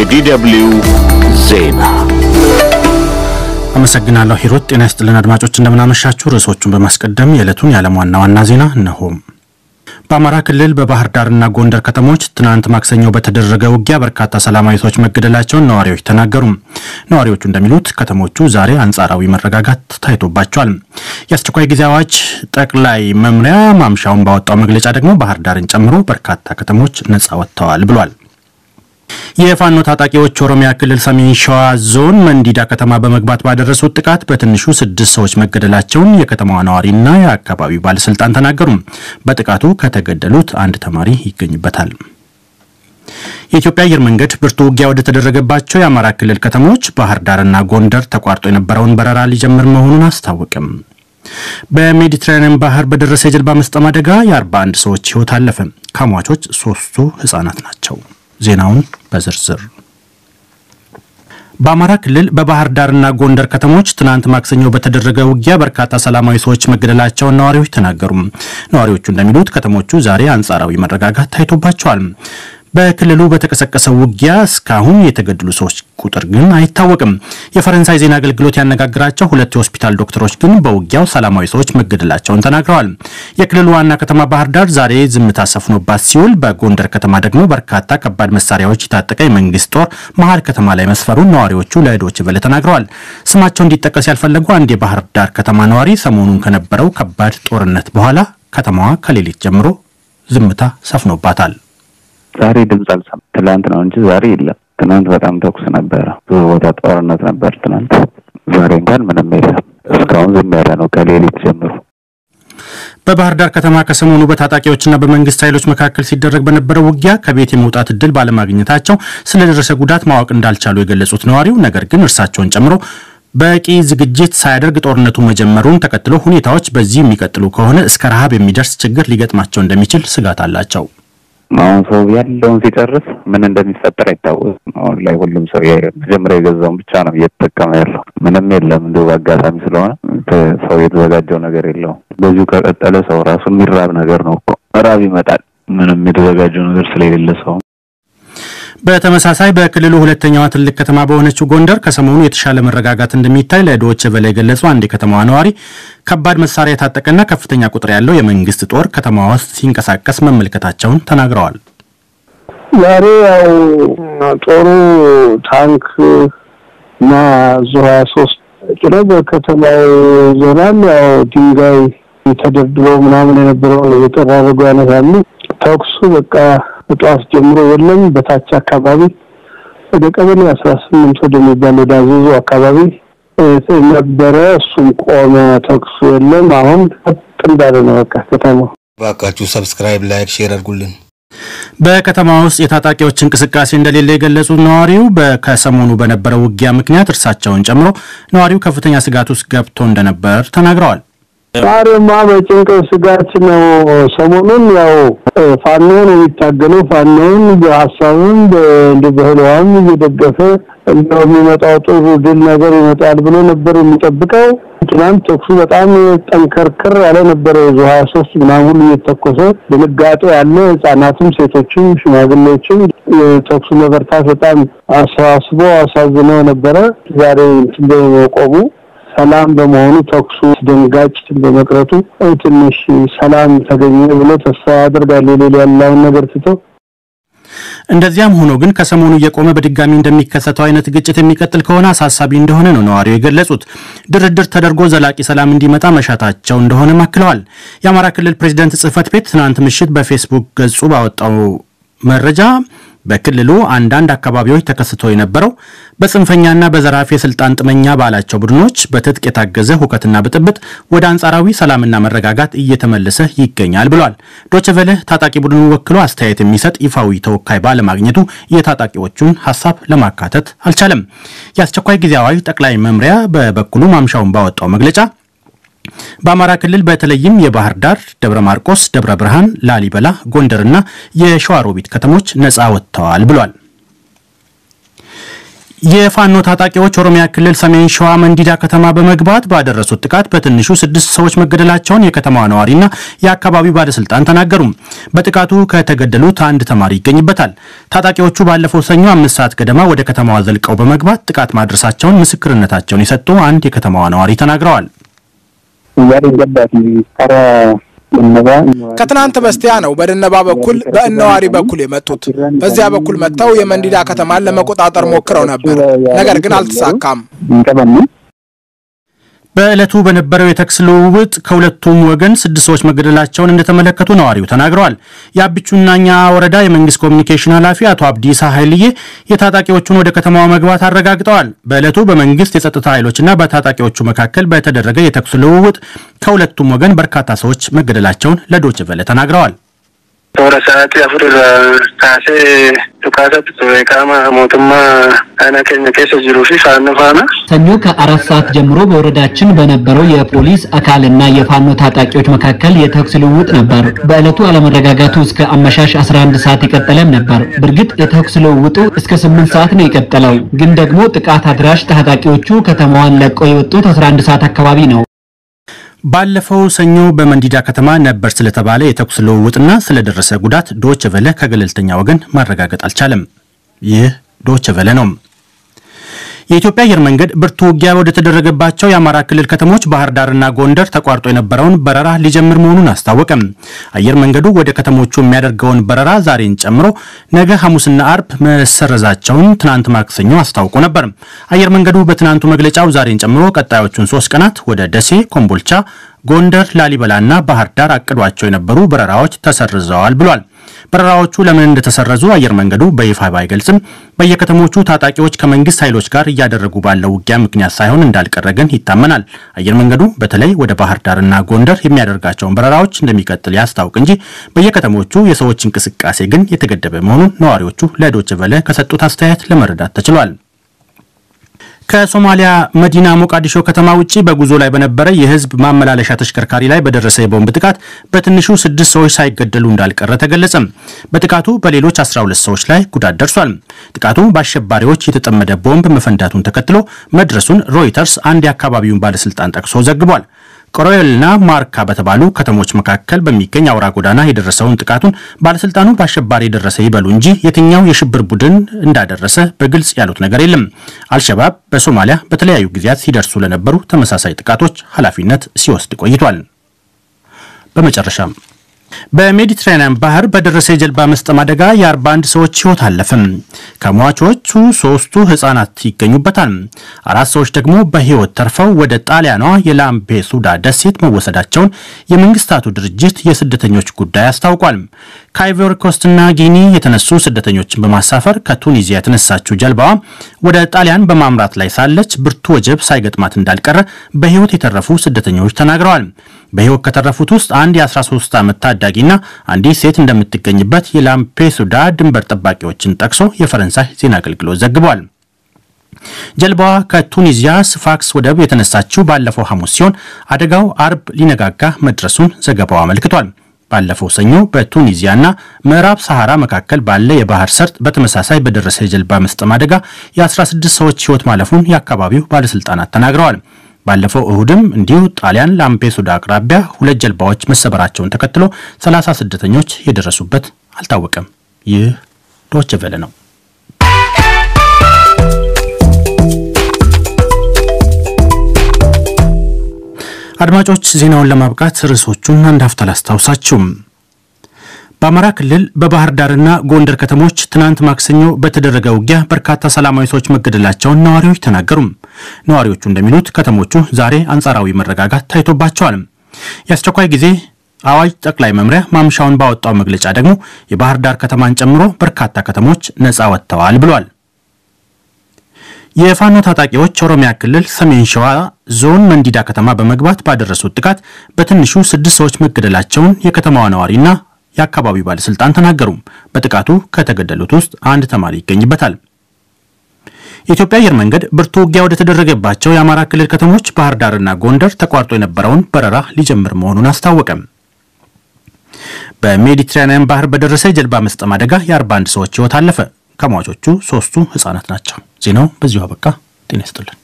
የዲደብልዩ ዜና አመሰግናለሁ ሂሩት። ጤና ይስጥልን አድማጮች እንደምናመሻችሁ። ርዕሶቹን በማስቀደም የዕለቱን የዓለም ዋና ዋና ዜና እነሆ። በአማራ ክልል በባህር ዳርና ጎንደር ከተሞች ትናንት ማክሰኞ በተደረገ ውጊያ በርካታ ሰላማዊ ሰዎች መገደላቸውን ነዋሪዎች ተናገሩ። ነዋሪዎቹ እንደሚሉት ከተሞቹ ዛሬ አንጻራዊ መረጋጋት ታይቶባቸዋል። የአስቸኳይ ጊዜ አዋጅ ጠቅላይ መምሪያ ማምሻውን ባወጣው መግለጫ ደግሞ ባህር ዳርን ጨምሮ በርካታ ከተሞች ነጻ ወጥተዋል ብሏል። የፋኖ ታጣቂዎች ኦሮሚያ ክልል ሰሜን ሸዋ ዞን መንዲዳ ከተማ በመግባት ባደረሱት ጥቃት በትንሹ ስድስት ሰዎች መገደላቸውን የከተማዋ ነዋሪና የአካባቢው ባለስልጣን ተናገሩ። በጥቃቱ ከተገደሉት አንድ ተማሪ ይገኝበታል። የኢትዮጵያ አየር መንገድ ብርቱ ውጊያ ወደ ተደረገባቸው የአማራ ክልል ከተሞች ባህር ዳርና ጎንደር ተቋርጦ የነበረውን በረራ ሊጀምር መሆኑን አስታወቅም። በሜዲትራኒያን ባህር በደረሰ የጀልባ መስጠም አደጋ የ41 ሰዎች ሕይወት አለፈ። ከሟቾች ሶስቱ ህጻናት ናቸው። ዜናውን በዝርዝር በአማራ ክልል በባህር ዳርና ጎንደር ከተሞች ትናንት ማክሰኞ በተደረገ ውጊያ በርካታ ሰላማዊ ሰዎች መገደላቸውን ነዋሪዎች ተናገሩ። ነዋሪዎቹ እንደሚሉት ከተሞቹ ዛሬ አንጻራዊ መረጋጋት ታይቶባቸዋል። በክልሉ በተቀሰቀሰው ውጊያ እስካሁን የተገደሉ ሰዎች ቁጥር ግን አይታወቅም። የፈረንሳይ ዜና አገልግሎት ያነጋግራቸው ሁለት የሆስፒታል ዶክተሮች ግን በውጊያው ሰላማዊ ሰዎች መገደላቸውን ተናግረዋል። የክልሉ ዋና ከተማ ባህር ዳር ዛሬ ዝምታ ሰፍኖባት ሲውል፣ በጎንደር ከተማ ደግሞ በርካታ ከባድ መሳሪያዎች የታጠቀ የመንግስት ጦር መሀል ከተማ ላይ መስፈሩን ነዋሪዎቹ ለዶይቼ ቬለ ተናግረዋል። ስማቸው እንዲጠቀስ ያልፈለጉ አንድ የባህር ዳር ከተማ ነዋሪ ሰሞኑን ከነበረው ከባድ ጦርነት በኋላ ከተማዋ ከሌሊት ጀምሮ ዝምታ ሰፍኖባታል። ዛሬ ድምፅ አልሰማም። ትላንት ነው እንጂ ዛሬ የለም። ትናንት በጣም ተኩስ ነበረ። ብዙ ቦታ ጦርነት ነበር ትናንት። ዛሬ እንኳን ምንም የለም። እስካሁን ዝም ያለ ነው ከሌሊት ጀምሮ። በባህር ዳር ከተማ ከሰሞኑ በታጣቂዎችና በመንግስት ኃይሎች መካከል ሲደረግ በነበረው ውጊያ ከቤት የመውጣት እድል ባለማግኘታቸው ስለደረሰ ጉዳት ማወቅ እንዳልቻሉ የገለጹት ነዋሪው ነገር ግን እርሳቸውን ጨምሮ በቂ ዝግጅት ሳያደርግ ጦርነቱ መጀመሩን ተከትሎ ሁኔታዎች በዚህ የሚቀጥሉ ከሆነ እስከ ረሃብ የሚደርስ ችግር ሊገጥማቸው እንደሚችል ስጋት አላቸው። አሁን ሰው ያለውን ሲጨርስ ምን እንደሚፈጠር አይታወቅም። አሁን ላይ ሁሉም ሰው መጀመሪያ የገዛውን ብቻ ነው እየተጠቀመ ያለው። ምንም የለም እንዲሁ በአጋጣሚ ስለሆነ ሰው የተዘጋጀው ነገር የለውም። በዚሁ ከቀጠለ ሰው ራሱ የሚራብ ነገር ነው እኮ ራብ ይመጣል። ምንም የተዘጋጀው ነገር ስለሌለ ሰው በተመሳሳይ በክልሉ ሁለተኛዋ ትልቅ ከተማ በሆነችው ጎንደር ከሰሞኑ የተሻለ መረጋጋት እንደሚታይ ለዶይቼ ቬለ የገለጹ አንድ የከተማዋ ነዋሪ ከባድ መሳሪያ የታጠቀና ከፍተኛ ቁጥር ያለው የመንግስት ጦር ከተማዋ ውስጥ ሲንቀሳቀስ መመልከታቸውን ተናግረዋል። ዛሬ ያው ጦሩ ታንክ እና ዙ ሀያ ሶስት ጭኖ በከተማው ዞናል። ያው ድንጋይ ተደርድሮ ምናምን የነበረውን እየጠራረጉ ያነሳሉ። ተኩሱ በቃ ጠዋት ጀምሮ የለም። በታች አካባቢ ወደ ቀበሌ አስራ ስምንት ወደሚባል ወደ አዘዞ አካባቢ ነበረ። እሱም ቆመ። ተኩሱ የለም። አሁን ቀጥ እንዳለ ነው በቃ ከተማው። እባካችሁ ሰብስክራይብ፣ ላይክ፣ ሼር አድርጉልን። በከተማ ውስጥ የታጣቂዎች እንቅስቃሴ እንደሌለ የገለጹት ነዋሪው ከሰሞኑ በነበረው ውጊያ ምክንያት እርሳቸውን ጨምሮ ነዋሪው ከፍተኛ ስጋት ውስጥ ገብቶ እንደነበር ተናግረዋል። ዛሬማ በጭንቅ ስጋት ነው። ሰሞኑን ያው ፋኖን የሚታገለው ፋኖን በሀሳብም እንደ በህልዋም እየደገፈ እንደው የሚመጣው ጥሩ ድል ነገር ይመጣል ብሎ ነበር የሚጠብቀው። ትናንት ተኩሱ በጣም ጠንከርክር ያለ ነበረ። የዙ ሀያ ሶስት ምናምን ሁሉ እየተኮሰ ድንጋጤ ያለ ህጻናትም፣ ሴቶችም ሽማግሌዎችም የተኩሱ መበርታት በጣም አሳስቦ አሳዝኖ ነበረ። ዛሬ እንትን በመቆሙ ሰላም በመሆኑ ተኩሱ ደንጋጭ በመቅረቱ ትንሽ ሰላም ተገኘ ብሎ ተስፋ ያደርጋሉ። ሌላ ያለውን ነገር ትተው እንደዚያም ሆኖ ግን ከሰሞኑ እየቆመ በድጋሚ እንደሚከሰተው አይነት ግጭት የሚቀጥል ከሆነ አሳሳቢ እንደሆነ ነው ነዋሪው የገለጹት። ድርድር ተደርጎ ዘላቂ ሰላም እንዲመጣ መሻታቸው እንደሆነ አክለዋል። የአማራ ክልል ፕሬዚደንት ጽህፈት ቤት ትናንት ምሽት በፌስቡክ ገጹ ባወጣው መረጃ በክልሉ አንዳንድ አካባቢዎች ተከስቶ የነበረው በጽንፈኛና በዘራፊ የስልጣን ጥመኛ ባላቸው ቡድኖች በትጥቅ የታገዘ ሁከትና ብጥብጥ ወደ አንጻራዊ ሰላምና መረጋጋት እየተመለሰ ይገኛል ብሏል። ዶችቨለ ታጣቂ ቡድኑን ወክሎ አስተያየት የሚሰጥ ይፋዊ ተወካይ ባለማግኘቱ የታጣቂዎቹን ሀሳብ ለማካተት አልቻለም። የአስቸኳይ ጊዜ አዋጅ ጠቅላይ መምሪያ በበኩሉ ማምሻውን ባወጣው መግለጫ በአማራ ክልል በተለይም የባህር ዳር፣ ደብረ ማርቆስ፣ ደብረ ብርሃን፣ ላሊበላ፣ ጎንደርና የሸዋሮቢት ከተሞች ነፃ ወጥተዋል ብሏል። የፋኖ ታጣቂዎች ኦሮሚያ ክልል ሰሜን ሸዋ መንዲዳ ከተማ በመግባት ባደረሱት ጥቃት በትንሹ ስድስት ሰዎች መገደላቸውን የከተማዋ ነዋሪና የአካባቢው ባለስልጣን ተናገሩ። በጥቃቱ ከተገደሉት አንድ ተማሪ ይገኝበታል። ታጣቂዎቹ ባለፈው ሰኞ አምስት ሰዓት ገደማ ወደ ከተማዋ ዘልቀው በመግባት ጥቃት ማድረሳቸውን ምስክርነታቸውን የሰጡ አንድ የከተማዋ ነዋሪ ተናግረዋል። ከትናንት በስቲያ ነው በደነባ በኩል በእነዋሪ በኩል የመጡት። በዚያ በኩል መጥተው የመንዲዳ ከተማን ለመቆጣጠር ሞክረው ነበር፣ ነገር ግን አልተሳካም። በዕለቱ በነበረው የተኩስ ልውውጥ ከሁለቱም ወገን ስድስት ሰዎች መገደላቸውን እንደተመለከቱ ነዋሪው ተናግረዋል። የአብቹናኛ ወረዳ የመንግስት ኮሚኒኬሽን ኃላፊ አቶ አብዲሳ ኃይልዬ የታጣቂዎቹን ወደ ከተማዋ መግባት አረጋግጠዋል። በዕለቱ በመንግስት የጸጥታ ኃይሎችና በታጣቂዎቹ መካከል በተደረገ የተኩስ ልውውጥ ከሁለቱም ወገን በርካታ ሰዎች መገደላቸውን ለዶይቼ ቬለ ተናግረዋል። toora sa'aatii afur irraa kaasee dhukaasatti ture qaama mootummaa aanaa keenya keessa jiruu fi faannoo faana ሰኞ ከአራት ሰዓት ጀምሮ በወረዳችን በነበረው የፖሊስ አካልና የፋኖ ታጣቂዎች መካከል የተኩስ ልውውጥ ነበር። በዕለቱ አለመረጋጋቱ እስከ አመሻሽ 11 ሰዓት የቀጠለም ነበር። በእርግጥ የተኩስ ልውውጡ እስከ 8 ሰዓት ነው የቀጠለው። ግን ደግሞ ጥቃት አድራሽ ታጣቂዎቹ ከተማዋን ለቀው የወጡት 11 ሰዓት አካባቢ ነው። ባለፈው ሰኞ በመንዲዳ ከተማ ነበር ስለተባለ የተኩስ ልውውጥና ስለደረሰ ጉዳት ዶይቼ ቬለ ከገለልተኛ ወገን ማረጋገጥ አልቻለም። ይህ ዶይቼ ቬለ ነው። የኢትዮጵያ አየር መንገድ ብርቱ ውጊያ ወደ ተደረገባቸው የአማራ ክልል ከተሞች ባህር ዳርና ጎንደር ተቋርጦ የነበረውን በረራ ሊጀምር መሆኑን አስታወቀም። አየር መንገዱ ወደ ከተሞቹ የሚያደርገውን በረራ ዛሬን ጨምሮ ነገ ሐሙስና አርብ መሰረዛቸውን ትናንት ማክሰኞ አስታውቆ ነበር። አየር መንገዱ በትናንቱ መግለጫው ዛሬን ጨምሮ ቀጣዮቹን ሶስት ቀናት ወደ ደሴ፣ ኮምቦልቻ፣ ጎንደር፣ ላሊበላና ባህር ዳር አቅዷቸው የነበሩ በረራዎች ተሰርዘዋል ብሏል። በረራዎቹ ለምን እንደተሰረዙ አየር መንገዱ በይፋ ባይገልጽም በየከተሞቹ ታጣቂዎች ከመንግስት ኃይሎች ጋር እያደረጉ ባለው ውጊያ ምክንያት ሳይሆን እንዳልቀረ ግን ይታመናል። አየር መንገዱ በተለይ ወደ ባህር ዳርና ጎንደር የሚያደርጋቸውን በረራዎች እንደሚቀጥል ያስታውቅ እንጂ በየከተሞቹ የሰዎች እንቅስቃሴ ግን የተገደበ መሆኑን ነዋሪዎቹ ለዶይቼ ቬለ ከሰጡት አስተያየት ለመረዳት ተችሏል። ከሶማሊያ መዲና ሞቃዲሾ ከተማ ውጭ በጉዞ ላይ በነበረ የህዝብ ማመላለሻ ተሽከርካሪ ላይ በደረሰ የቦምብ ጥቃት በትንሹ ስድስት ሰዎች ሳይገደሉ እንዳልቀረ ተገለጸ። በጥቃቱ በሌሎች 12 ሰዎች ላይ ጉዳት ደርሷል። ጥቃቱ በአሸባሪዎች የተጠመደ ቦምብ መፈንዳቱን ተከትሎ መድረሱን ሮይተርስ አንድ የአካባቢውን ባለስልጣን ጠቅሶ ዘግቧል። ቆሮዮልና ማርካ በተባሉ ከተሞች መካከል በሚገኝ አውራ ጎዳና የደረሰውን ጥቃቱን ባለስልጣኑ በአሸባሪ የደረሰ ይበሉ እንጂ የትኛው የሽብር ቡድን እንዳደረሰ በግልጽ ያሉት ነገር የለም። አልሸባብ በሶማሊያ በተለያዩ ጊዜያት ሲደርሱ ለነበሩ ተመሳሳይ ጥቃቶች ኃላፊነት ሲወስድ ቆይቷል። በመጨረሻም በሜዲትራኒያን ባህር በደረሰ የጀልባ መስጠም አደጋ የ41 ሰዎች ህይወት አለፈም። ከሟቾቹ ሶስቱ ህጻናት ይገኙበታል። አራት ሰዎች ደግሞ በህይወት ተርፈው ወደ ጣሊያኗ የላምፔሱዳ ደሴት መወሰዳቸውን የመንግስታቱ ድርጅት የስደተኞች ጉዳይ አስታውቋል። ከአይቮሪ ኮስትና ጊኒ የተነሱ ስደተኞችን በማሳፈር ከቱኒዚያ የተነሳችው ጀልባዋ ወደ ጣሊያን በማምራት ላይ ሳለች ብርቱ ወጀብ ሳይገጥማት እንዳልቀረ በህይወት የተረፉ ስደተኞች ተናግረዋል። በህይወት ከተረፉት ውስጥ አንድ የ13 ዓመት ታዳጊና አንዲት ሴት እንደምትገኝበት የላምፔሱዳ ድንበር ጠባቂዎችን ጠቅሶ የፈረንሳይ ዜና አገልግሎት ዘግቧል። ጀልባዋ ከቱኒዚያ ስፋክስ ወደብ የተነሳችው ባለፈው ሐሙስ ሲሆን አደጋው አርብ ሊነጋጋ መድረሱን ዘገባው አመልክቷል። ባለፈው ሰኞ በቱኒዚያና ምዕራብ ሰሐራ መካከል ባለ የባህር ሰርጥ በተመሳሳይ በደረሰ የጀልባ መስጠም አደጋ የ16 ሰዎች ህይወት ማለፉን የአካባቢው ባለስልጣናት ተናግረዋል። ባለፈው እሁድም እንዲሁ ጣሊያን ላምፔሱዳ አቅራቢያ ሁለት ጀልባዎች መሰበራቸውን ተከትሎ 30 ስደተኞች የደረሱበት አልታወቀም። ይህ ዶይቼ ቬለ ነው። አድማጮች ዜናውን ለማብቃት ርዕሶቹን አንድ ሀፍታ ላስታውሳችሁም። በአማራ ክልል በባህር ዳርና ጎንደር ከተሞች ትናንት ማክሰኞ በተደረገ ውጊያ በርካታ ሰላማዊ ሰዎች መገደላቸውን ነዋሪዎች ተናገሩም። ነዋሪዎቹ እንደሚሉት ከተሞቹ ዛሬ አንጻራዊ መረጋጋት ታይቶባቸዋል። የአስቸኳይ ጊዜ አዋጅ ጠቅላይ መምሪያ ማምሻውን ባወጣው መግለጫ ደግሞ የባህር ዳር ከተማን ጨምሮ በርካታ ከተሞች ነፃ ወጥተዋል ብሏል። የፋኖ ታጣቂዎች ኦሮሚያ ክልል ሰሜን ሸዋ ዞን መንዲዳ ከተማ በመግባት ባደረሱት ጥቃት በትንሹ ስድስት ሰዎች መገደላቸውን የከተማዋ ነዋሪና የአካባቢው ባለስልጣን ተናገሩ። በጥቃቱ ከተገደሉት ውስጥ አንድ ተማሪ ይገኝበታል። የኢትዮጵያ አየር መንገድ ብርቱ ውጊያ ወደ ተደረገባቸው የአማራ ክልል ከተሞች ባህር ዳርና ጎንደር ተቋርጦ የነበረውን በረራ ሊጀምር መሆኑን አስታወቀም። በሜዲትራኒያን ባህር በደረሰ የጀልባ መስጠም አደጋ የ41 ሰዎች ሕይወት አለፈ። ከሟቾቹ ሶስቱ ህጻናት ናቸው። ዜናው በዚሁ አበቃ። ጤና ይስጥልን።